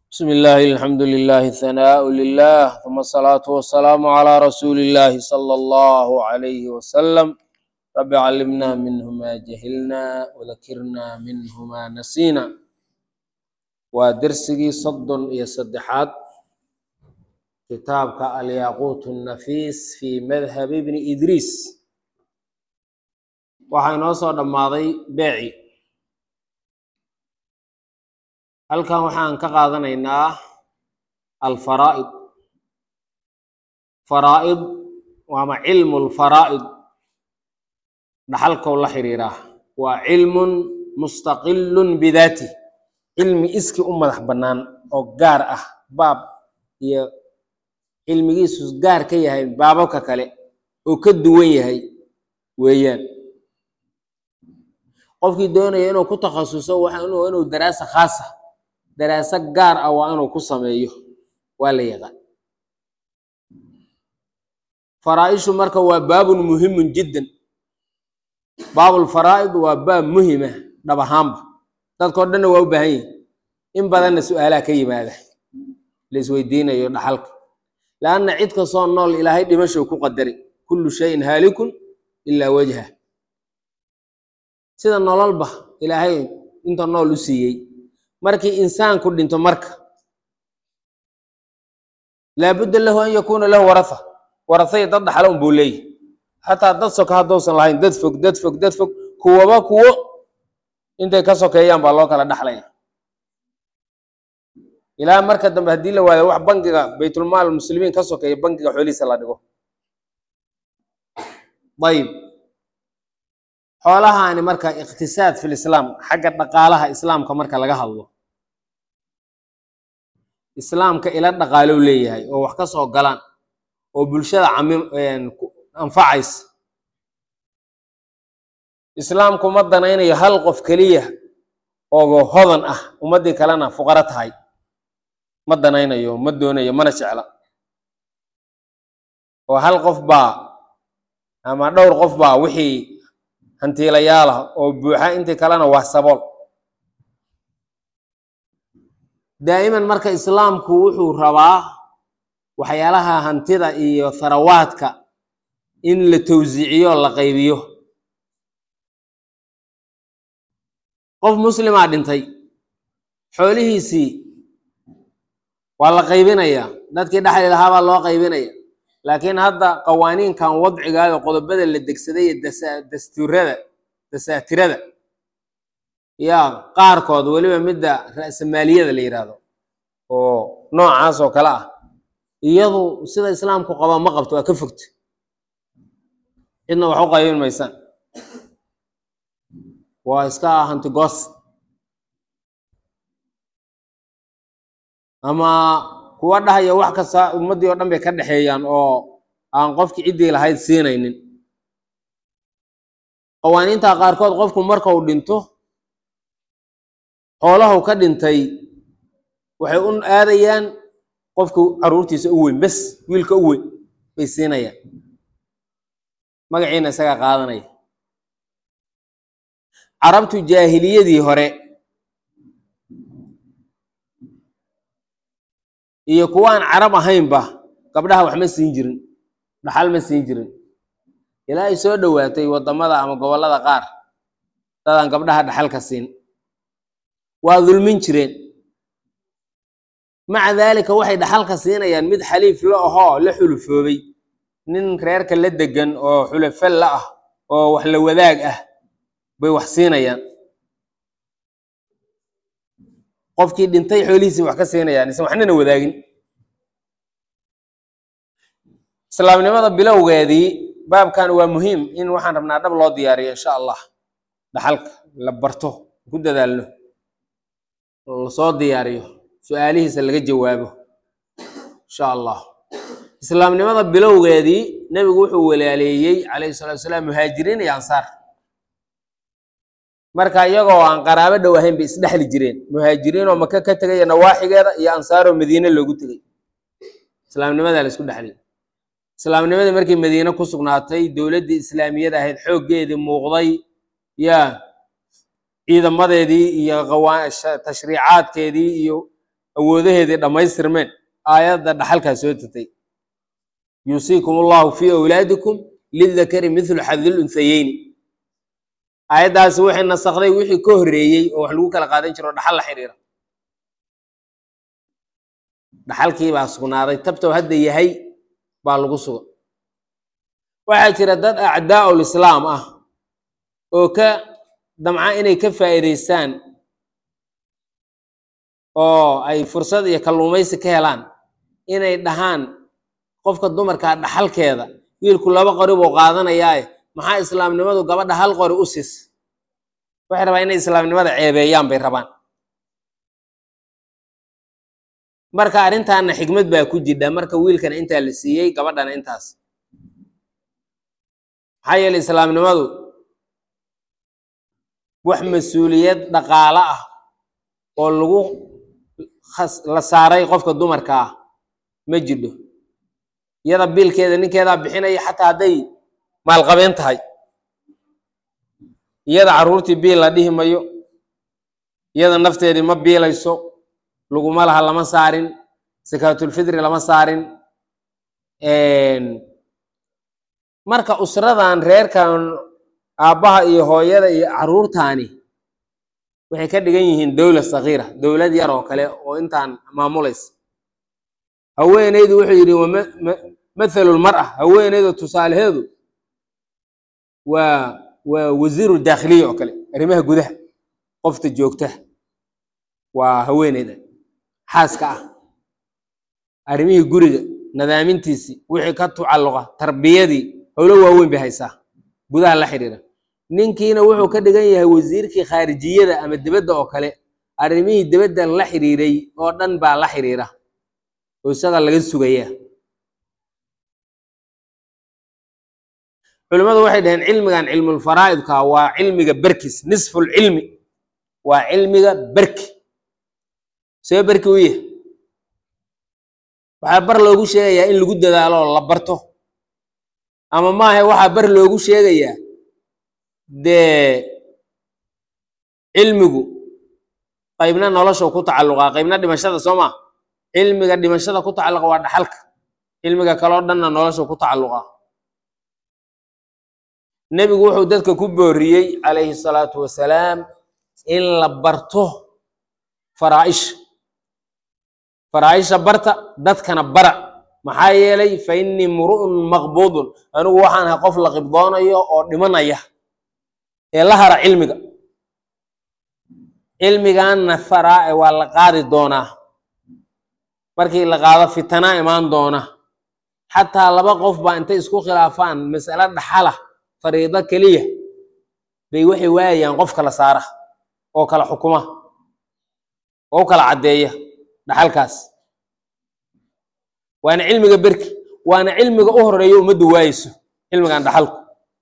بسم الله الحمد لله ثناء لله ثم الصلاة والسلام على رسول الله صلى الله عليه وسلم رب علمنا منه ما جهلنا وذكرنا منه ما نسينا ودرسي صد يا صدحات كتابك الياقوت النفيس في مذهب ابن إدريس waxaa inoo soo dhammaaday beeci halkan waxaan ka qaadanaynaa alfaraa'id faraa'id waama cilmu lfaraa'id dhaxalkow la xiriiraa waa cilmun mustaqilun bidaati cilmi iski u madax bannaan oo gaar ah baab iyo cilmigiisu gaar ka yahay baababka kale oo ka duwan yahay weeyaan qofkii doonaya inuu ku takhasuso waa inuu daraasa khaasa daraaso gaar ah waa inuu ku sameeyo waa la yaqaan faraa-ishu marka waa baabun muhimun jiddan baabulfaraa'id waa baab muhima dhab ahaanba dadkao dhanna waa u baahan yihin in badanna su-aalaha ka yimaada la isweydiinayo dhaxalka leanna cid kastoo nool ilaahay dhimashow ku qadari kullu shayin haalikun ilaa wajha sida nololba ilaahay inta nool u siiyey markii insaanku dhinto marka laabudda lahu an yakuuna lahu waratha warathaya dad dhaxlo un buu leeyahy xataa dad soka haddousan lahayn dad fog dad fog dad fog kuwaba kuwo intay ka sokeeyaan baa loo kala dhaxlaya ilaa marka dambe haddii la waayo wax bangiga baytulmaal muslimiin ka sokeeya bangiga xoolihiisa la dhigo ayib xoolahaani marka iqtisaad fi lislaam xagga dhaqaalaha islaamka marka laga hadlo islaamka ila dhaqaalow leeyahay oo wax ka soo galaan oo bulshada camim anfacaysa islaamku ma danaynayo hal qof keliya oo hodan ah ummaddii kalena fuqaro tahay ma danaynayo ma doonayo mana jecla oo hal qof baa ama dhowr qof baa wixii hantiilayaalah oo buuxa intii kalena waa sabool daa'iman marka islaamku wuxuu rabaa waxyaalaha hantida iyo tharawaadka in la towsiiciyo la qaybiyo qof muslimaa dhintay xoolihiisii waa la qaybinayaa dadkii dhexli lahaa baa loo qaybinaya laakiin hadda qawaaniinkan wadcigaada qodobada la degsaday iyo dastuurada dasaatirada yaa qaarkood weliba midda ra'samaaliyada la yidhaahdo oo noocaas oo kale ah iyadu sida islaamku qaba ma qabto waa ka fogta cidna wax u qaybin maysaan waa iska hantigoos ama kuwa dhahaya wax kasta ummaddii oo dhan bay ka dhexeeyaan oo aan qofkii ciddii lahayd siinaynin qawaaniinta qaarkood qofku markau dhinto xoolahu ka dhintay waxay u aadayaan qofku caruurtiisa u weyn bes wiilka u weyn bay siinayaan magaciina isagaa qaadanaya carabtu jaahiliyadii hore iyo kuwaan carab ahaynba gabdhaha wax ma siin jirin dhaxal ma siin jirin ilaa ay soo dhowaatay waddamada ama gobollada qaar dadaan gabdhaha dhaxalka siin waa dulmin jireen maca daalika waxay dhaxalka siinayaan mid xaliif la ahoo la xulufoobay nin reerka la degan oo xulafo la ah oo wax la wadaag ah bay wax siinayaan qofkii dhintay xoolihiisii wax ka siinayaan isan waxnana wadaagin islaamnimada bilowgeedii baabkan waa muhiim in waxaan rabnaa dhab loo diyaariyo insha allah dhaxalka la barto ku dadaalno lasoo diyaariyo su-aalihiisa laga jawaabo insha allah islaamnimada bilowgeedii nebigu wuxuu walaaleeyey calayhi salatu wasalaam muhaajiriin iyo ansaar marka iyagoo aan qaraabo dhow ahayn bay isdhexli jireen muhaajiriinoo maka ka tegaya nawaaxigeeda iyo ansaaroo madiine loogu tegay islaamnimadaa la isku dhexlay islaamnimadii markii madiine ku sugnaatay dowladdii islaamiyada ahayd xooggeedii muuqday yaa ciidamadeedii iyo tashriicaadkeedii iyo awoodaheedii dhammaystirmeen aayadda dhaxalkaa soo tatay yuusiikum allahu fii awlaadikum lidakari mithlu xadil unsayeyni aayaddaasi waxay nasakday wixii ka horreeyey oo wax lagu kala qaadan jiro dhaxal la xiriira dhaxalkii baa sugnaaday tabtow hadda yahay baa lagu suga waxaa jira dad acdaa'ul islaam ah oo ka damca inay ka faa'iidaystaan oo ay fursad iyo kalluumaysi ka helaan inay dhahaan qofka dumarkaa dhaxalkeeda wiilku laba qori buu qaadanayaae maxaa islaamnimadu gabadha hal qori u sis waxay rabaan inay islaamnimada ceebeeyaan bay rabaan marka arrintaana xikmad baa ku jidha marka wiilkana intaa la siiyey gabadhana intaas maxaa yeelay islaamnimadu wax mas-uuliyad dhaqaalo ah oo lagu la saaray qofka dumarka ah ma jidho iyada biilkeeda ninkeedaa bixinaya xataa hadday maalqabeen tahay iyada carruurtii biil la dhihi mayo iyada nafteedii ma biilayso laguma laha lama saarin sakaatulfitri lama saarin marka usradan reerkan aabbaha iyo hooyada iyo carruurtaani waxay ka dhigan yihiin dowlad sakiira dowlad yar oo kale oo intaan maamulaysa haweeneydu wuxuu yidhi mathalu lmar'a haweeneydu tusaalaheedu waa waa wasiiru daakhiliya oo kale arrimaha gudaha qofta joogta waa haweeneyda xaaska ah arrimihii guriga nadaamintiisii wixii ka tucalluqa tarbiyadii howlo waaweyn bay haysaa gudaha la xidhiira ninkiina wuxuu ka dhigan yahay wasiirkii khaarijiyada ama dibadda oo kale arrimihii dibadda la xidhiiray oo dhan baa la xidhiira oo isaga laga sugaya culimmadu waxay dhaheen cilmigan cilmulfaraa'idka waa cilmiga berkis nisfulcilmi waa cilmiga berki see berki u yahay waxaa bar loogu sheegayaa in lagu dadaalo oo la barto ama maaha waxaa bar loogu sheegayaa dee cilmigu qaybna nolosha ku tacalluqaa qaybna dhimashada soo maa cilmiga dhimashada ku tacalluqa waa dhaxalka cilmiga kaloo dhanna nolosha ku tacalluqaa nebigu wuxuu dadka ku booriyey calayhi salaatu wasalaam in la barto faraaisha faraaisha barta dadkana bara maxaa yeelay fa innii muru'un maqbuudun anigu waxaan ahay qof la qibdoonayo oo dhimanaya ee la hara cilmiga cilmigaanna faraa waa la qaadi doonaa markii la qaado fitanaa imaan doona xataa laba qof baa intay isku khilaafaan mas'alo dhaxala fariido keliya bay waxay waayayaan qof kala saara oo kala xukuma oo u kala caddeeya dhaxalkaas waana cilmiga berki waana cilmiga u horeeya ummaddu waayeyso cilmigan dhaxalku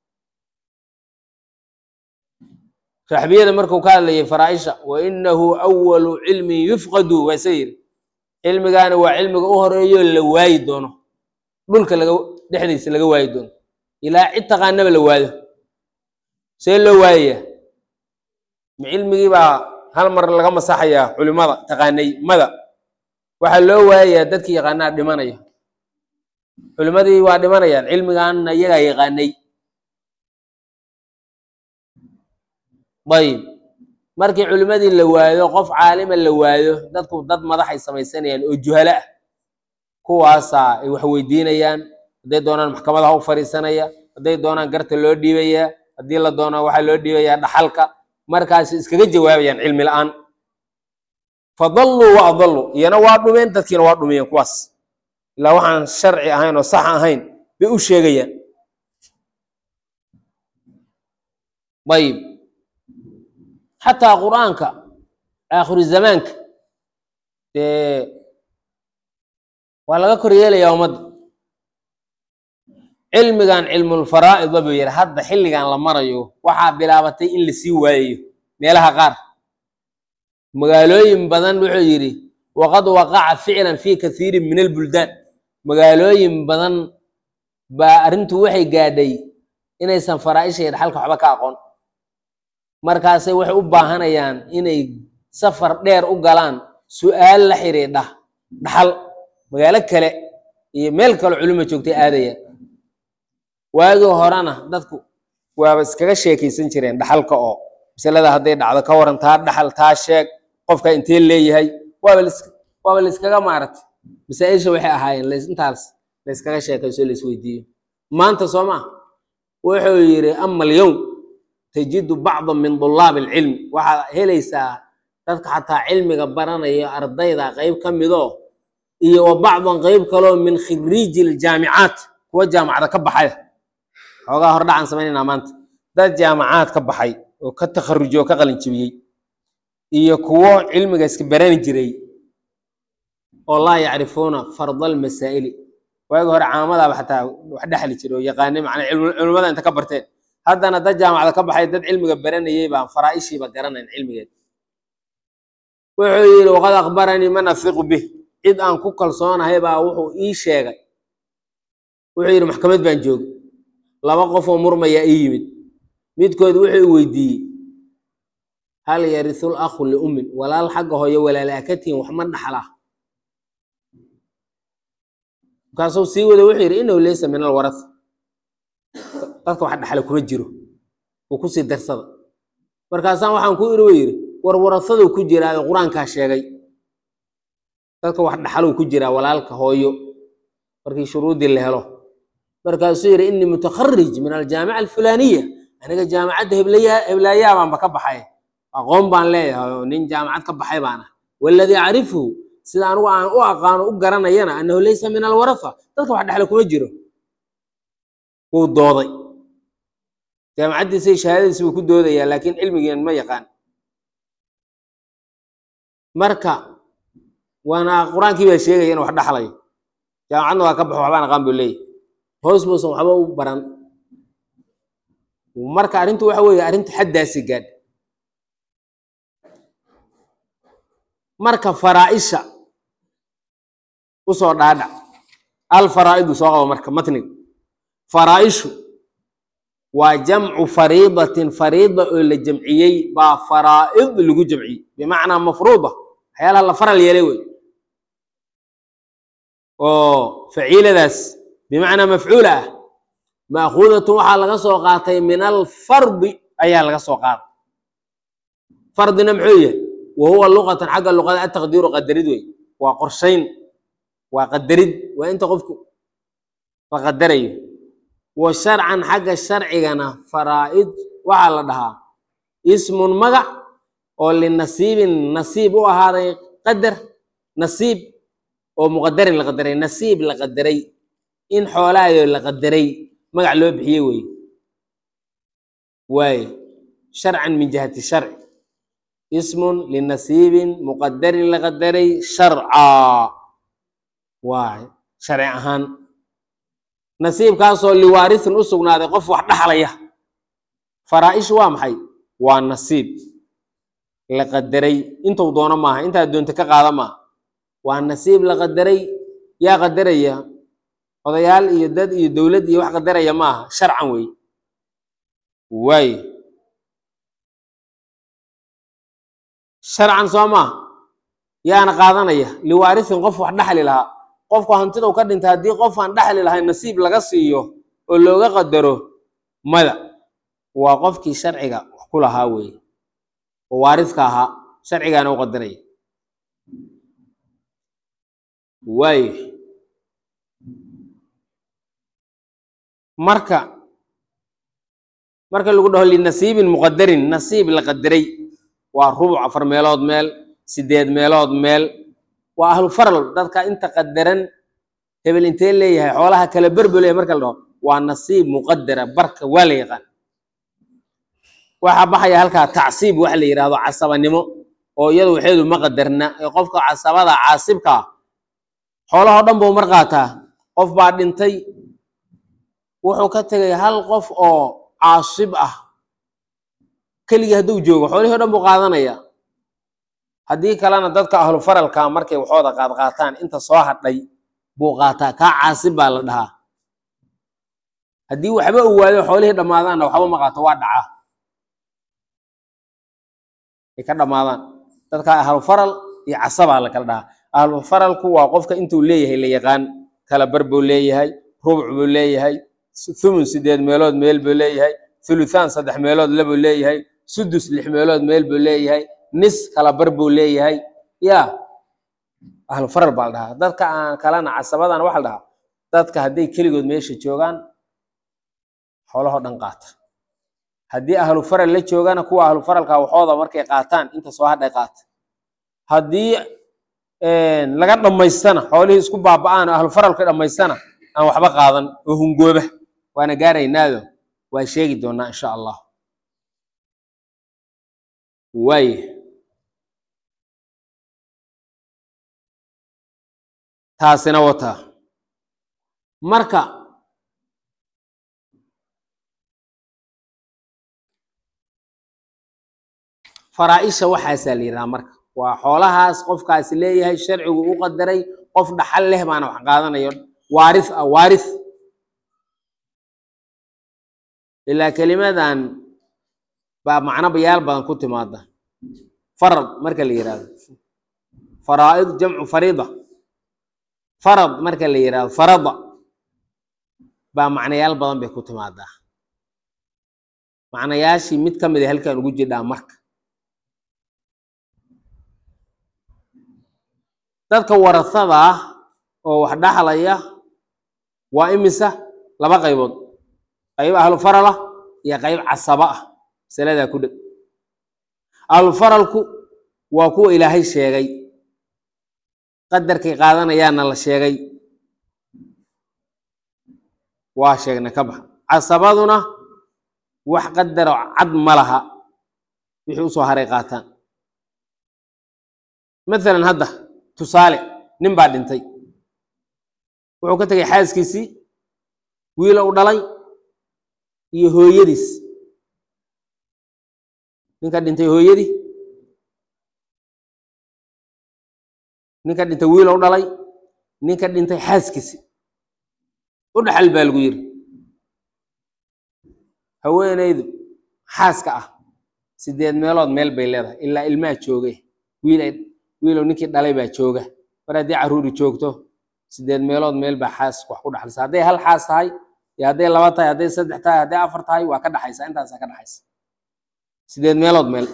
raxbiyada markuu ka hadlayay faraaisha wa inahu awalu cilmin yufqadu waa isa yidhi cilmigaani waa cilmiga u horeeyo la waayi doono dhulka laga dhexdiisa laga waayi doono ilaa cid taqaanaba la waado see loo waayayaa ma cilmigii baa hal mar laga masaxayaa culimada taqaanay mada waxaa loo waayayaa dadkii yaqaanaa dhimanaya culimadii waa dhimanayaan cilmigaanna iyagaa yaqaanay ayib markii culimadii la waayo qof caalima la waayo dadku dad madaxay samaysanayaan oo juhalo ah kuwaasaa ay wax weydiinayaan hadday doonaan maxkamadaha u fadhiisanaya hadday doonaan garta loo dhiibayaa haddii la doono waxaa loo dhiibayaa dhaxalka markaas iskaga jawaabayaan cilmi la-aan fadalluu wa adalluu iyana waa dhumeen dadkiina waa dhumiyeen kuwaas ilaa waxaan sharci ahayn oo sax ahayn bay u sheegayaan ayib xataa qur-aanka aakhiru zamaanka dee waa laga kor yeelayaa ummadda cilmigan cilmulfaraa'ida buu yidhi hadda xilligan la marayo waxaa bilaabatay in lasii waayayo meelaha qaar magaalooyin badan wuxuu yidhi waqad waqaca ficlan fi kathiirin min albuldaan magaalooyin badan baa arrintu waxay gaadhay inaysan faraa'isha iyo dhaxalka waxba ka aqoon markaasay waxay u baahanayaan inay safar dheer u galaan su-aal la xidhiidha dhaxal magaalo kale iyo meel kale culimo joogtay aadaya waagii horena dadku waaba iskaga sheekaysan jireen dhaxalka oo masalada hadday dhacdo ka waran taa dhaxal taa sheeg qofka intee leeyahay waaba lis waaba layskaga maaragtay masaa-isha waxay ahaayeen lays intaas layskaga sheekayso laisweydiiyo maanta soo maa wuxuu yidhi ama alyowm tajidu bacda min dulaabi alcilmi waxaad helaysaa dadka xataa cilmiga baranaya ardayda qeyb ka midoo iyo wa bacdan qeyb kaloo min khiriiji aljaamicaat kuwa jaamacada ka baxaya xoogaa hordhacaan samaynayna maanta dad jaamacaad ka baxay oo ka takharujay oo ka qalin jibiyey iyo kuwo cilmiga iska barani jiray oo laa yacrifuuna farda almasaa'ili waagi hore caamadaaba xataa wax dhexli jiray oo yaqaanay macnaa cilmi- culimmada inta ka barteen haddana dad jaamacada ka baxay dad cilmiga baranayay baan faraa'ishiiba garanayn cilmigeed wuxuu yidhi waqad akhbaranii man afiqu bih cid aan ku kalsoonahay baa wuxuu ii sheegay wuxuu yidhi maxkamad baan joogay laba qof oo murmaya ii yimid midkood wuxuu i weydiiyey hal yarisul akhu liummin walaal xagga hooyo walaala ka tihin wax ma dhaxlaa markaasuu sii wada wuxuu yidhi inahu laysa min alwarasa dadka wax dhaxla kuma jiro uu kusii darsada markaasaan waxaan ku iri yidhi war warasadu ku jiraa qur-aankaa sheegay dadka wax dhaxaluu ku jiraa walaalka hooyo markii shuruudii la helo markaasuu yidhi inii mutakharij min aljaamica alfulaaniya aniga jaamacadda heblaya heblaayaa baanba ka baxay aqoon baan leeyahay oo nin jaamacad ka baxay baan ah waladii acrifuhu sida anigu aan u aqaano u garanayana annahu laysa min alwarafa dadka wax dhexla kuma jiro wuu dooday jaamacaddiisa iyo shahaadadiisa buu ku doodayaa laakiin cilmigeen ma yaqaan marka waana qur-aankii baa sheegaya in wax dhaxlayo jaamacadna waa ka baxo waxbaan aqaan buu leeyahy hoos muusan waxba u baran marka arrintu waxa weeye arrintu xaddaasi gaadh marka faraaisha usoo dhaadhac alfaraa'idu soo qabo marka matniga faraaishu waa jamcu fariidatin fariida oo la jamciyey baa faraa'id lagu jamciyey bimacnaa mafruuda waxyaalaha la faral yeelay wey oo faciiladaas bimacnaa mafcuula ah maakuudatun waxaa laga soo qaatay min alfardi ayaa laga soo qaaday fardina muxuu yahay wa huwa luqatan xagga luqada ataqdiiru qadarid wey waa qorshayn waa qadarid waa inta qofku la qadarayo wa sharcan xagga sharcigana faraa'id waxaa la dhahaa ismun magac oo linasiibin nasiib u ahaaday qadar nasiib oo muqadarin la qadaray nasiib la qadaray in xoolaayo la qadaray magac loo bixiye wey waaye sharcan min jihati sharci ismun linasiibin muqadarin la qadaray sharcaa waay sharci ahaan nasiibkaasoo liwaarisin u sugnaaday qof wax dhaxlaya faraa'ish waa maxay waa nasiib la qadaray intuu doono maaha intaad doonta ka qaada maaha waa nasiib la qadaray yaa qadaraya odayaal iyo dad iyo dowlad iyo wax qadaraya maaha sharcan wey waaye sharcan soo maaha yaana qaadanaya liwaarisin qof wax dhaxli lahaa qofku hantidau ka dhintay haddii qof aan dhaxli lahayn nasiib laga siiyo oo looga qadaro mada waa qofkii sharciga wax ku lahaa weeye oo waariska ahaa sharcigaana u qadaraya waayo marka marka lagu dhaho linasiibin muqadarin nasiib la qadaray waa rubuc afar meelood meel sideed meelood meel waa ahlu faral dadka inta qadaran hebel intee leeyahay xoolaha kala berbelaya marka la dhaho waa nasiib muqadara barka waa la yaqaan waxaa baxaya halkaa tacsiib waxa la yidhahdo casabanimo oo iyadu waxeedu ma qadarna ee qofka casabada caasibka ah xoolahoo dhan buu mar qaataa qof baa dhintay wuxuu ka tegay hal qof oo caasib ah keligii hadduu joogo xoolihii o dhan buu qaadanaya haddii kalena dadka ahlu faralka markay waxooda qaad qaataan inta soo hadhay buu qaataa kaa caasib baa la dhahaa haddii waxba uu waayo xoolihii dhammaadaanna waxba ma qaato waa dhacaa ay ka dhammaadaan dadka ahlu faral iyo casabaa la kala dhahaa ahlufaralku waa qofka intuu leeyahay la yaqaan kala bar buu leeyahay rubuc buu leeyahay thumun sideed meelood meel buu leeyahay thuluthaan saddex meelood labuu leeyahay sudus lix meelood meel buu leeyahay nis kala bar buu leeyahay ya ahlufaral baa la dhahaa dadka aan kalena casabadan waxaa la dhahaa dadka hadday keligood meesha joogaan xoolahoo dhan qaata haddii ahlu faral la joogana kuwa ahlu faralka waxooda markay qaataan inta soo hadhay qaata haddii laga dhammaystana xoolihii isku baaba'aan oo ahlu faralka dhammaystana aan waxba qaadan oo hungooba waana gaaraynaado waa sheegi doonaa insha allah waaye taasina wataa marka faraa-isha waxaasaa la yidhaha marka waa xoolahaas qofkaasi leeyahay sharcigu u qadaray qof dhaxal leh baana wax qaadanayo waarith ah waarith ilaa kelimadan baa macno bayaal badan ku timaada farad marka la yidhahdo faraa'id jamcu fariida farad marka la yidhahdo farada baa macnayaal badan bay ku timaadaa macnayaashii mid ka mid a halkan ugu jidhaa marka dadka warasada ah oo wax dhaxlaya waa imisa laba qaybood qayb ahlu farala iyo qayb casaba ah masaladaa ku dheg ahlu faralku waa kuwa ilaahay sheegay qadarkay qaadanayaana la sheegay waa sheegna ka baxa casabaduna wax qadaro cad ma laha wixii usoo haray qaataan mathalan hadda tusaale nin baa dhintay wuxuu ka tegay xaaskiisii wiila u dhalay iyo hooyadiis ninka dhintay hooyadii ninka dhintay wiila u dhalay ninka dhintay xaaskiisii u dhaxal baa lagu yiri haweenaydu xaaska ah sideed meelood meel bay leedahay ilaa ilmaha jooge wiil ay wiilow ninkii dhalay baa jooga mar haddii carruuri joogto sideed meelood meel baa xaas wax ku dhaxlaysa hadday hal xaas tahay iyo hadday laba tahay hadday saddex tahay hadday afar tahay waa ka dhaxaysa intaasaa ka dhaxaysa sideed meelood meel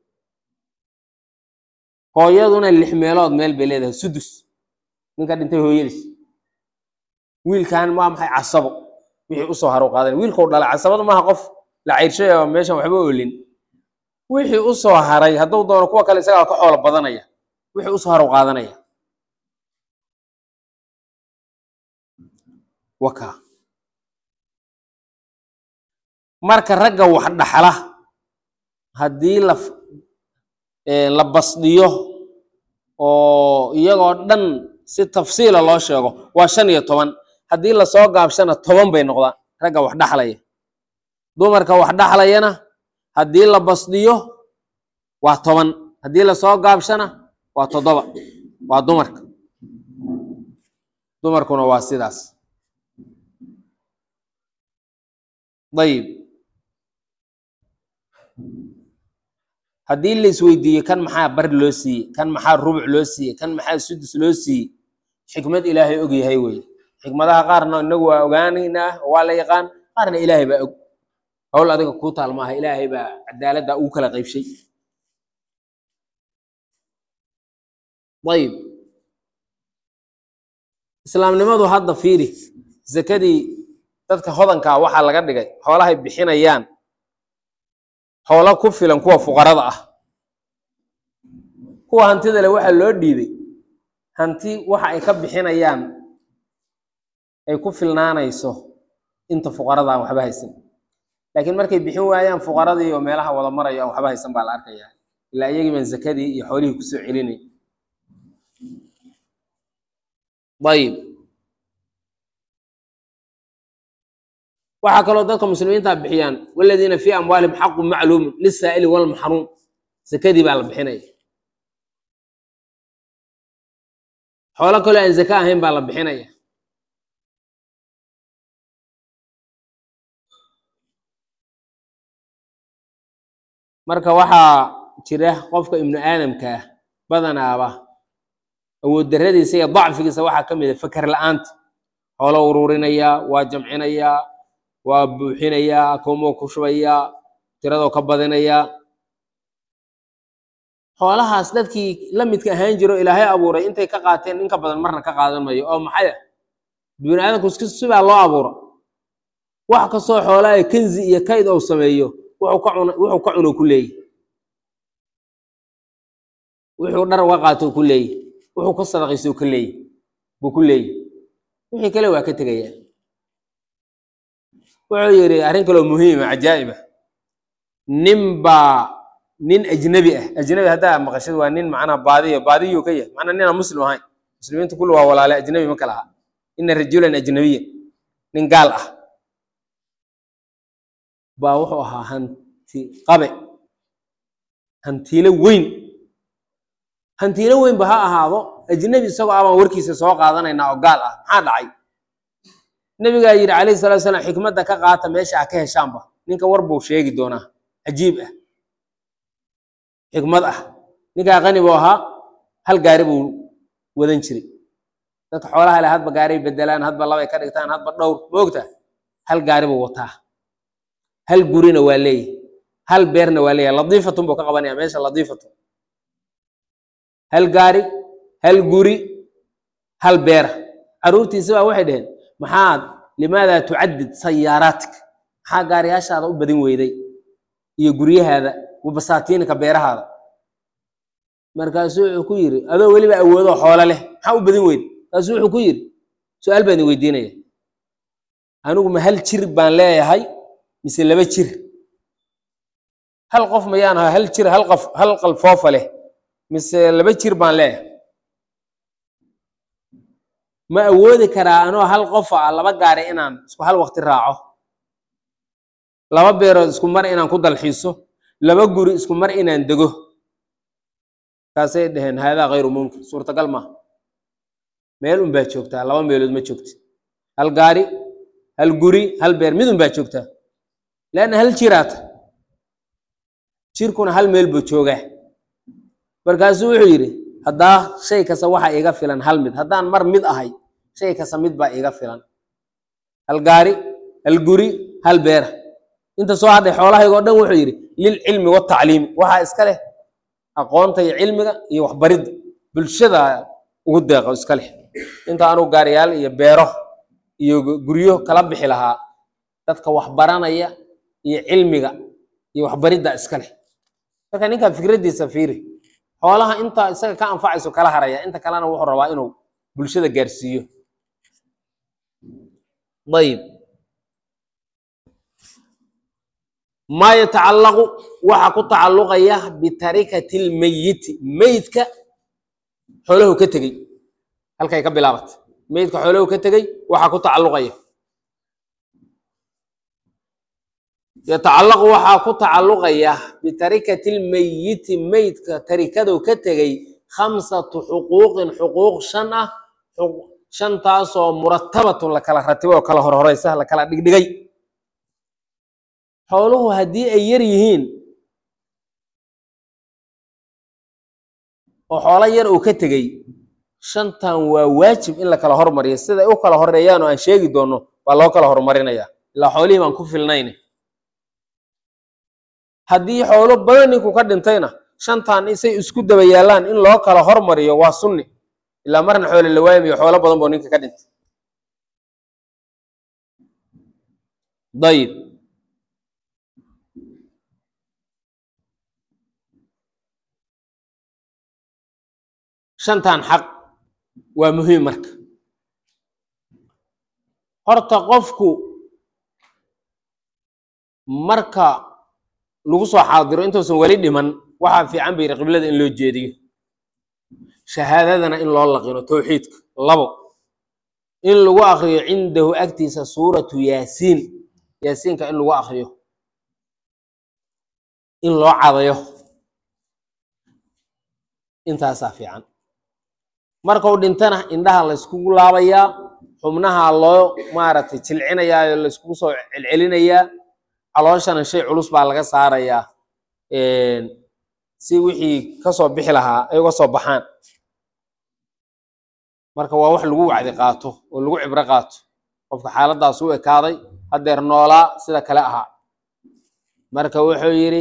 hooyaduna lix meelood meel bay leedahay sudus ninka dhintay hooyadiis wiilkan waa maxay casabo wixii usoo haru qaadan wiilkau dhalay casabadu maaha qof la cayrshay oo meeshan waxba olin wixii usoo haray hadduu doono kuwa kale isagaa ka xoolo badanaya wixii usoo haru qaadanaya waka marka ragga wax dhaxla haddii la la basdiyo oo iyagoo dhan si tafsiila loo sheego waa shan iyo toban haddii lasoo gaabshana toban bay noqdaan ragga wax dhaxlaya dumarka wax dhaxlayana haddii la basdiyo waa toban haddii lasoo gaabshana waa toddoba waa dumarka dumarkuna waa sidaas dayib haddii la isweydiiye kan maxaa bar loo siiyey kan maxaa rubuc loo siiyey kan maxaa sudus loo siiyey xikmad ilaahay og yahay wey xikmadaha qaarna inagu waa ogaanaynaa oo waa la yaqaan qaarna ilaahay baa og hawl adiga kuu taal maaha ilaahay baa cadaaladda ugu kala qaybshay ayib islaamnimadu hadda fiiri zakadii dadka hodankaa waxaa laga dhigay xoolahay bixinayaan xoolo ku filan kuwa fuqarada ah kuwa hantida le waxaa loo dhiibay hanti waxa ay ka bixinayaan ay ku filnaanayso inta fuqarada aan waxba haysan laakiin markay bixin waayaan fuqaradii oo meelaha wada marayo aan waxba haysan baa la arkayaa ilaa iyagii baan zakadii iyo xoolihii kusoo celinay ayib waxaa kaloo dadka muslimiinta bixiyaan waladiina fii amwaalihim xaqu macluumun lisaa'ili walmaxruum zakadii baa la bixinaya xoolo kaloo aan zaka ahayn baa la bixinaya marka waxaa jira qofka ibnu aadamka ah badanaaba awood darradiisa iyo dacfigiisa waxaa ka mid a faker la-aanta xoolo uruurinayaa waa jamcinayaa waa buuxinayaa akoomoo ku shubayaa tiradoo ka badinayaa xoolahaas dadkii la midka ahaan jiro ilaahay abuuray intay ka qaateen in ka badan marna ka qaadan mayo oo maxay ah bini aadamku iska sibaa loo abuura wax kastoo xoolaha kenzi iyo kayd ou sameeyo wuxuu ka cun wuxuu ka cuno ku leeyahy wuxuu dhar uga qaato ku leeyahy wuxuu ka sadaqaysto ka leeyahy buu ku leeyahy wixii kale waa ka tegayaa wuxuu yidhi arrin kaloo muhiima cajaa'iba nin baa nin ajnabi ah ajnabi haddaa maqashid waa nin macnaha baadiyo baadiyuu ka yahay macnaa ninaan muslim ahayn muslimiintu kulli waa walaale ajnabi ma kala aha ina rajulan ajnabiyan nin gaal ah baa wuxuu ahaa hanti qabe hantiilo weyn hantiilo weyn ba ha ahaado ajnabi isagoo abaan warkiisa soo qaadanaynaa oo gaal ah maxaa dhacay nabigaa yidhi calayhi salatu salaam xikmadda ka qaata meesha ha ka heshaanba ninka war buu sheegi doonaa cajiib ah xikmad ah ninkaa qani buu ahaa hal gaari buu wadan jiray dadka xoolaha leh hadba gaaray bedelaan hadba labay ka dhigtaan hadba dhowr moogta hal gaari buu wataa hal gurina waa leeyahy hal beerna waa leeyahy ladiifatun buu ka qabanaya meesha ladiifatun hal gaari hal guri hal beera caruurtiisa baa waxay dhaheen maxaad limaadaa tucadid sayaaraatik maxaa gaariyaashaada u badin weyday iyo guryahaada wabasaatiinika beerahaada markaasuu wuxuu ku yidhi adoo weliba awoodoo xoolo leh maxaa u badin weyday markaasuu wuxuu ku yidhi su-aal baan idin weydiinaya anigu ma hal jir baan leeyahay mise laba jir hal qof mayaan ahaa hal jir hal qof hal qalfoofa leh mise laba jir baan leeyahay ma awoodi karaa anoo hal qofa ah laba gaari inaan isku hal waqti raaco laba beerood isku mar inaan ku dalxiiso laba guri isku mar inaan dego kaasay dhaheen haadaa khayru mumkin suurtagal maaha meel un baa joogtaa laba meelood ma joogtid hal gaari hal guri hal beer mid un baa joogtaa leanna hal jiraata jirkuna hal meel buu joogaa markaasuu wuxuu yidhi haddaa shay kasta waxa iga filan hal mid haddaan mar mid ahay shay kasta mid baa iga filan hal gaari hal guri hal beera inta soo hadhay xoolahaygoo dhan wuxuu yidhi lilcilmi watacliimi waxaa iska leh aqoonta iyo cilmiga iyo waxbaridda bulshada ugu deeqo iska leh inta anuu gaariyaal iyo beero iyo guryo kala bixi lahaa dadka waxbaranaya iyo cilmiga iyo waxbaridda iska leh marka ninkan fikraddiisa fiiri xoolaha inta isaga ka anfacayso kala haraya inta kalena wuxuu rabaa inuu bulshada gaarsiiyo ayib maa yatacallaqu waxa ku tacalluqaya bitarikati lmeyiti meydka xoolahu ka tegey halkay ka bilaabatay meydka xoolahu ka tegey waxa ku tacalluqaya yatacallaqu waxaa ku tacalluqaya bitarikati lmeyiti meydka tarikadu ka tegey khamsatu xuquuqin xuquuq shan ah shantaasoo muratabatun la kala ratibo oo kala horhoreysa la kala dhigdhigay xooluhu haddii ay yar yihiin oo xoolo yar uu ka tegey shantan waa waajib in la kala hormariyo siday u kala horeeyaan oo aan sheegi doono baa loo kala horumarinaya ilaa xoolihii baan ku filnayn haddii xoolo badan ninku ka dhintayna shantan isay isku daba yaallaan in loo kala hormariyo waa sunni ilaa marna xoole la waaymayo xoolo badan boo ninka ka dhintay ayib shantan xaq waa muhiim marka horta qofku marka lagu soo xaadiro intuusan weli dhiman waxaa fiican ba yidhi qiblada in loo jeediyo shahaadadana in loo laqino towxiidka labo in lagu akriyo cindahu agtiisa suuratu yaasiin yaasiinka in lagu akriyo in loo cadayo intaasaa fiican markuu dhintana indhaha layskugu laabayaa xubnaha loo maaragtay jilcinayaa oo layskugu soo celcelinayaa calooshana shay culus baa laga saarayaa si wixii kasoo bixi lahaa ay uga soo baxaan marka waa wax lagu wacdi qaato oo lagu cibro qaato qofka xaaladaas u ekaaday haddeer noolaa sida kale ahaa marka wuxuu yidhi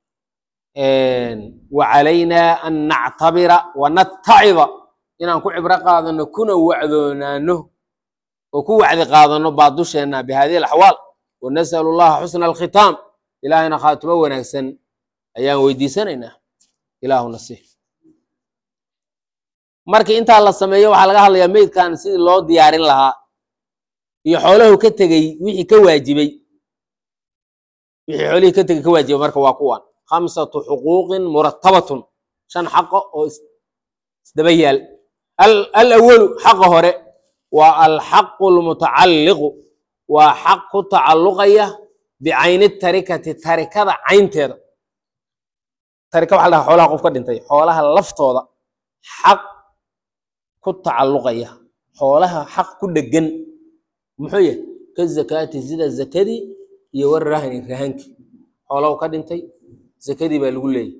wacalaynaa an nactabira wanatacida inaan ku cibro qaadano kuna wacdoonaano oo ku wacdi qaadano baa dusheenna bihadihi alaxwaal wanasalu llaha xusna alkhitaam ilaahayna khaatimo wanaagsan ayaan weydiisanaynaa ilaahu nasiih markii intaa la sameeyo waxaa laga hadlayaa meydkan sidii loo diyaarin lahaa iyo xoolahu ka tegey wixii ka waajibay wixii xoolihii ka tegey ka waajibay marka waa kuwan khamsatu xuquuqin murattabatun shan xaqo oo isdaba yaal alawalu xaqa hore waa alxaqu lmutacalliqu waa xaq ku tacalluqaya bicayni tarikati tarikada caynteeda tarika waxa la dhahaa xoolaha qof ka dhintay xoolaha laftooda xaq ku tacalluqaya xoolaha xaq ku dhegan muxuu yahay ka zakaati sida zakadii iyo war rahni rahankii xoolahu ka dhintay zakadii baa lagu leeyahy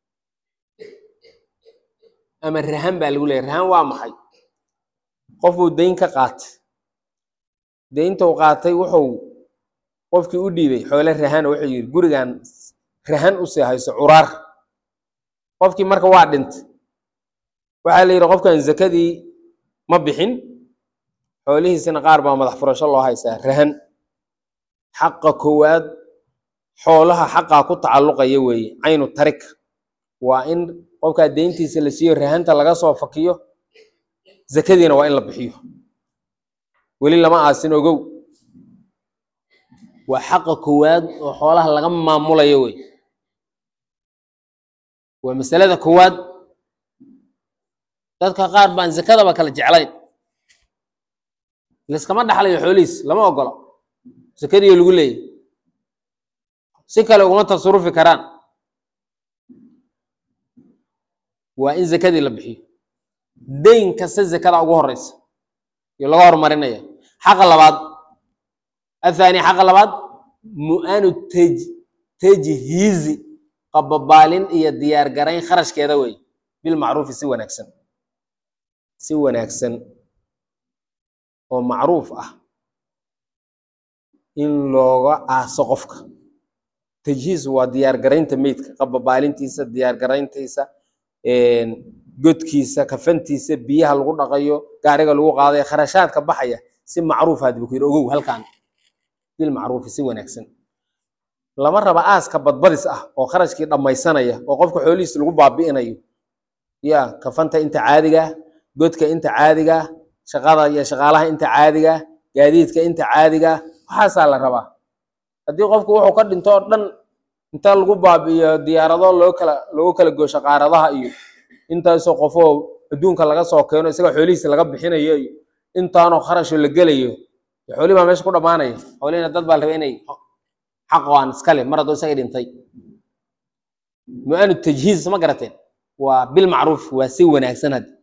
ama rahan baa lagu leeyahy rahan waa maxay qofuu dayn ka qaatay dayntou qaatay wuxuu qofkii u dhiibay xoole rahana wuxuu yidhi gurigan rahan u sii hayso curaar qofkii marka waa dhintay waxaa la yidhi qofkan zakadii ma bixin xoolihiisina qaar baa madax furasho loo haysaa rahan xaqa koowaad xoolaha xaqaa ku tacalluqaya weeye caynu tarika waa in qofkaa deyntiisa la siiyo rahanta laga soo fakiyo zakadiina waa in la bixiyo weli lama aasin ogow waa xaqa koowaad oo xoolaha laga maamulayo wey waa masalada koowaad dadka qaar baan zakadaba kala jeclayn liskama dhaxlayo xoolihiis lama ogola zakadiiyo lagu leeyahy si kale uguma tasarufi karaan waa in zakadii la bixiyo dayn kasta zakada ugu horeysa iyo laga horumarinaya xaqa labaad athani xaqa labaad mu'anu tej tajhiizi qababaalin iyo diyaar garayn kharashkeeda wey bilmacruufi si wanaagsan si wanaagsan oo macruuf ah in looga aaso qofka tajhiis waa diyaar garaynta meydka qababaalintiisa diyaar garayntiisa godkiisa kafantiisa biyaha lagu dhaqayo gaariga lagu qaadayo kharashaadka baxaya si macruuf hadba ku yidhi ogow halkan bilmacruufi si wanaagsan lama raba aaska badbadis ah oo kharashkii dhammaysanaya oo qofka xoolihiisa lagu baabi'inayo ya kafanta inta caadiga godka inta caadiga shaqada iyo shaqaalaha inta caadiga gaadiidka inta caadiga waxaasaa la rabaa haddii qofku wuxuu ka dhinto oo dhan inta lagu baabi'iyo diyaarado loo kala loogu kala goosho qaaradaha iyo intaasoo qofoo adduunka laga soo keeno isaga xoolihiisa laga bixinayo iyo intaanoo kharashoo la gelayo xoolihi baa meesha ku dhammaanaya xoolihina dad baa la raba inay xaq aan iskale mar haddoo isaga dhintay mu-anu tajhiiz ma garateen waa bilmacruuf waa si wanaagsan haddi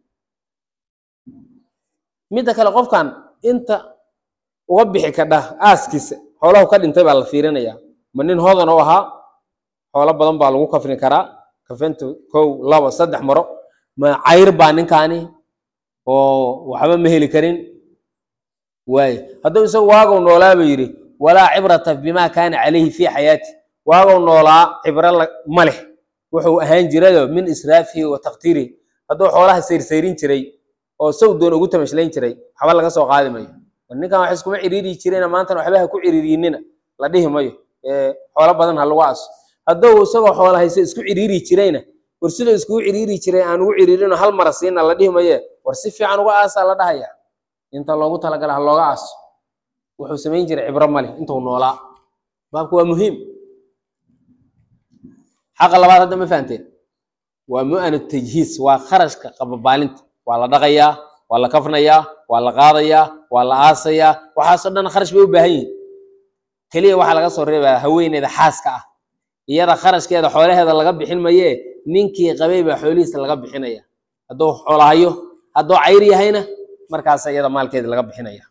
midda kale qofkan inta uga bixi kadha aaskiisa xoolahu ka dhintay baa la fiirinaya ma nin hodan u ahaa xoolo badan baa lagu kafni karaa kafenta kow labo saddex maro ma cayr baa ninkaani oo waxba ma heli karin waaye hadduu isagu waagow noolaa buu yidhi walaa cibrata bima kaana calayhi fii xayaati waagow noolaa cibro ma leh wuxuu ahaan jirayo min israafihi wa taqtiirihi hadduu xoolaha sayrsayrin jiray oo saw doon ugu tamashlayn jiray waxba laga soo qaadi mayo ninkan wax iskuma ciriiri jirena maantana waxba ha ku ciriiriinina la dhihi mayo xoolo badan ha lagu aso hadduu isagoo xoola hayse isku ciriiri jirayna war sidoo iskugu ciriiri jiray aan ugu ciriirino hal mara siina la dhihi maye war si fiican uga aasaa la dhahaya inta loogu talagala ha looga aaso wuxuu samayn jiray cibro male intuu noolaa baabku waa muhiim xaqa labaad hadda ma fahanteen waa mu'anu tajhiis waa kharashka qababaalinta waa la dhaqayaa waa la kafnayaa waa la qaadayaa waa la aasayaa waxaasoo dhan kharash bay u baahan yihin keliya waxaa laga soo reebaya haweeneyda xaaska ah iyada kharashkeeda xoolaheeda laga bixin mayee ninkii qabay baa xoolihiisa laga bixinaya hadduu xoolahayo hadduu cayr yahayna markaasa iyada maalkeeda laga bixinaya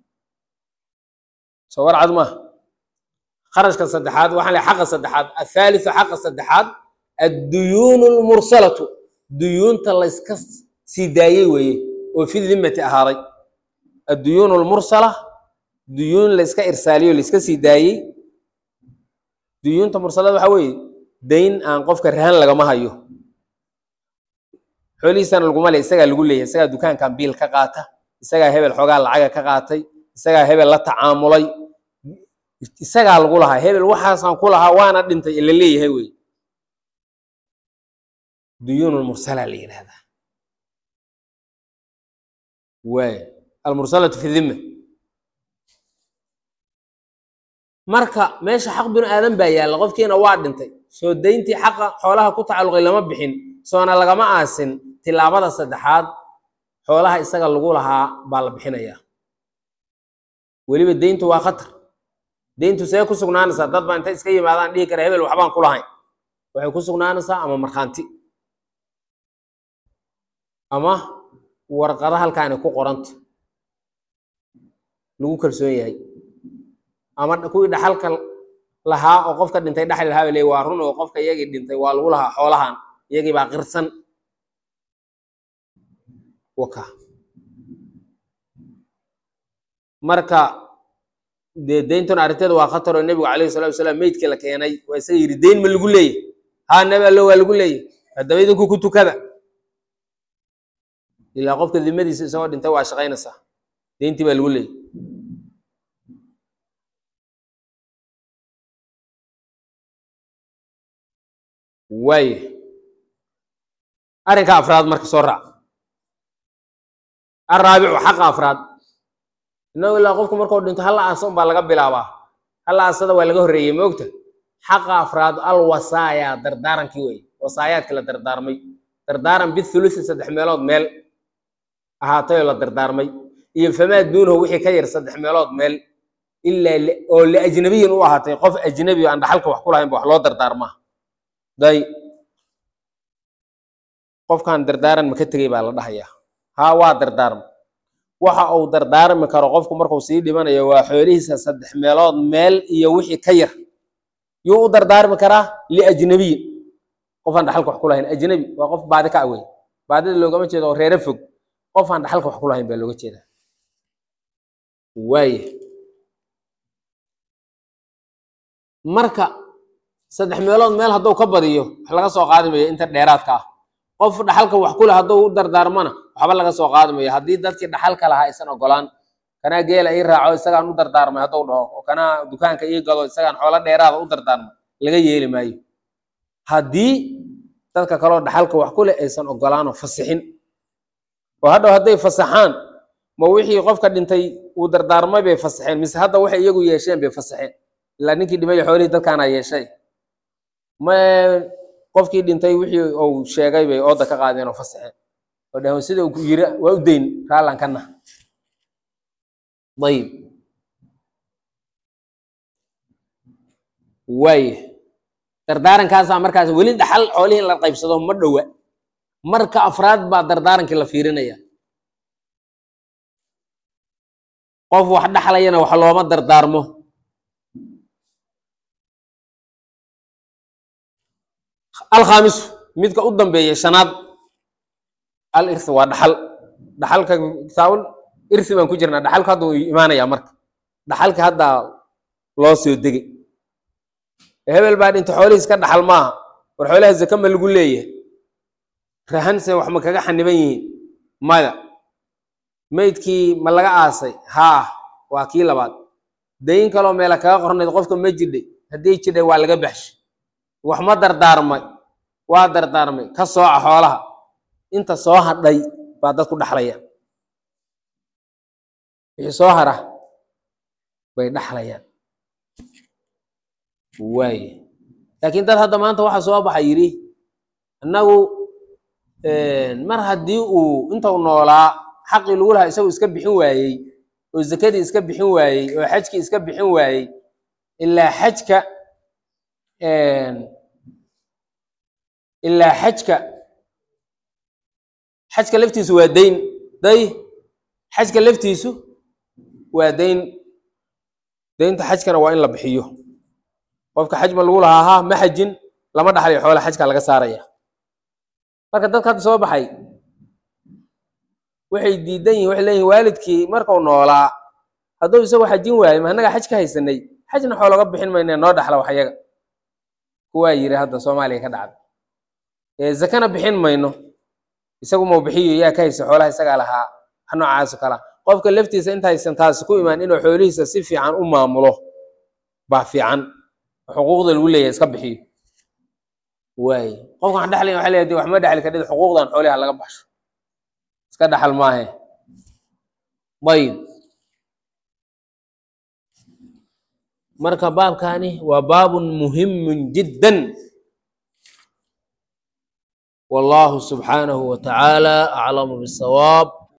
soo warcad maaha kharashka saddexaad waxaan lehay xaqa saddexaad athaalithu xaqa saddexaad adduyuunu lmursalatu duyuunta layska sii daayey weeye oo fi dimmati ahaaday adduyuun almursala duyuun la iska irsaaliyo la iska sii daayey duyuunta mursalada waxaa weeye dayn aan qofka rahan lagama hayo xoolihiisana laguma le isagaa lagu leeyahay isagaa dukaankan biil ka qaata isagaa hebel xoogaa lacaga ka qaatay isagaa hebel la tacaamulay isagaa lagu lahaa hebel waxaasaan ku lahaa waana dhintay ila leeyahay wey duyuun almursala la yidhahdaa waay almursalatu fi dhimma marka meesha xaq binu aadan baa yaalla qofkiina waa dhintay soo dayntii xaqa xoolaha ku tacalluqay lama bixin soona lagama aasin tilaabada saddexaad xoolaha isaga lagu lahaa baa la bixinayaa weliba deyntu waa khatar deyntu see ku sugnaanaysaa dad baa intay iska yimaadaan dhihi kara hebel waxbaan ku lahayn waxay ku sugnaanaysaa ama markhaanti ama warqada halkaani ku qoranta lagu kalsoon yahay ama kuwii dhaxalka lahaa oo qofka dhintay dhaxli lahaa bay leeyihin waa run oo qofka iyagii dhintay waa lagu lahaa xoolahan iyagii baa qirsan waka marka dee deyntuna arrinteeda waa khatar oo nebigu calayhi salatu wasalaam meydkii la keenay waa isaga yidhi deyn ma lagu leeyahy haa nebi allo waa lagu leeyahy haddaba idinku ku tukada ilaa qofka dimadiisa isagoo dhintay waa shaqaynaysaa deyntii baa lagu leeyahy waaye arrinka afraad marka soo raac araabicu xaqa afraad innagu ilaa qofku markuu dhinto hal aasa unbaa laga bilaabaa hal aasada waa laga horreeyey ma ogta xaqa afraad al wasaaya dardaarankii wey wasaayaadkii la dardaarmay dardaaran bithulusi saddex meelood meel ahaatayoo la dardaarmay iyo famaa duunahu wixii ka yar saddex meelood meel ilaa oo liajnabiyin u ahaatay qof ajnabi oo aan dhaxalka wax ku lahayn ba wax loo dardaarmaa day qofkan dardaaran ma ka tegey baa la dhahayaa haa waa dardaarma waxa uu dardaarmi karo qofku markuu sii dhimanayo waa xoolihiisa saddex meelood meel iyo wixii ka yar yuu u dardaarmi karaa liajnabiyin qofaan dhaxalka wax ku lahayn ajnabi waa qof baadi ka awey baadida loogama jeedo oo reere fog qofaan dhaxalka wax ku lahayn baa looga jeedaa waaya marka saddex meelood meel hadduu ka badiyo wax laga soo qaadi mayo inta dheeraadka ah qof dhaxalka wax ku leh hadduu u dardaarmana waxba laga soo qaadi mayo haddii dadkii dhaxalka lahaa aysan ogolaan kanaa geela ii raaco isagaan u dardaarmay hadduu dhaho oo kanaa dukaanka ii gado isagaan xoolo dheeraada u dardaarmay laga yeeli maayo haddii dadka kaloo dhaxalka wax ku leh aysan ogolaanoo fasixin oo hadhow hadday fasaxaan ma wixii qofka dhintay uu dardaarmay bay fasaxeen mise hadda waxay iyagu yeesheen bay fasaxeen ilaa ninkii dhimay xoolihii dadkaana yeeshay ma qofkii dhintay wixii uu sheegay bay ooda ka qaadeen oo fasaxeen oo dhaheen sida uu yiri waa u dayn raallan kana ayib waaya dardaarankaasaa markaas weli dhaxal xoolihii in la qaybsado ma dhowa marka afraad baa dardaarankii la fiirinaya qof wax dhaxlayana wax looma dardaarmo alkhaamisu midka u dambeeya shanaad al irthi waa dhaxal dhaxalka kitaabul irthi baan ku jirnaa dhaxalku hadda uu imaanayaa marka dhaxalka haddaa loo soo degay hebel baa dhinta xoolihiis ka dhaxal maaha war xoolaha zake ma lagu leeyahay rahanse wax ma kaga xaniban yihiin maya meydkii ma laga aasay haa waa kii labaad dayn kaloo meela kaga qornayd qofka ma jidhay haddii jidhay waa laga baxshay wax ma dardaarmay waa dardaarmay ka sooca xoolaha inta soo hadhay baa dadku dhaxlaya wixii soo hara bay dhaxlayaan waaye laakiin dad hadda maanta waxa soo baxa yidhi annagu mar haddii uu intuu noolaa xaqii lagu lahaa isagu iska bixin waayey oo zakadii iska bixin waayey oo xajkii iska bixin waayey ilaa xajka ilaa xajka xajka laftiisu waa dayn day xajka laftiisu waa dayn daynta xajkana waa in la bixiyo qofka xaj ma lagu lahaa ha ma xajin lama dhaxlayo xoola xajka laga saaraya marka dadka hadda soo baxay waxay diidan yihin waxay leeyihin waalidkii markuu noolaa hadduu isagu xajin waayo ma annagaa xaj ka haysanay xajna xoo laga bixin mayne noo dhaxla wax yaga kuwaa yiri hadda soomaaliya ka dhacda ee zakana bixin mayno isagu mau bixiyo yaa ka haysa xoolaha isagaa lahaa ha noocaaso kala qofka laftiisa intaysan taasi ku imaan inuu xoolihiisa si fiican u maamulo baa fiican xuquuqda lagu leeyahay iska bixiyo waay qofka waxaan dhexlayn waxay leedahay wax ma dhexli kadhid xuquuqdan xooliha laga baxsho iska dhaxal maahe ayib marka baabkani waa baabun muhimun jiddan wallahu subxaanahu wa tacaala aclamu bisawaab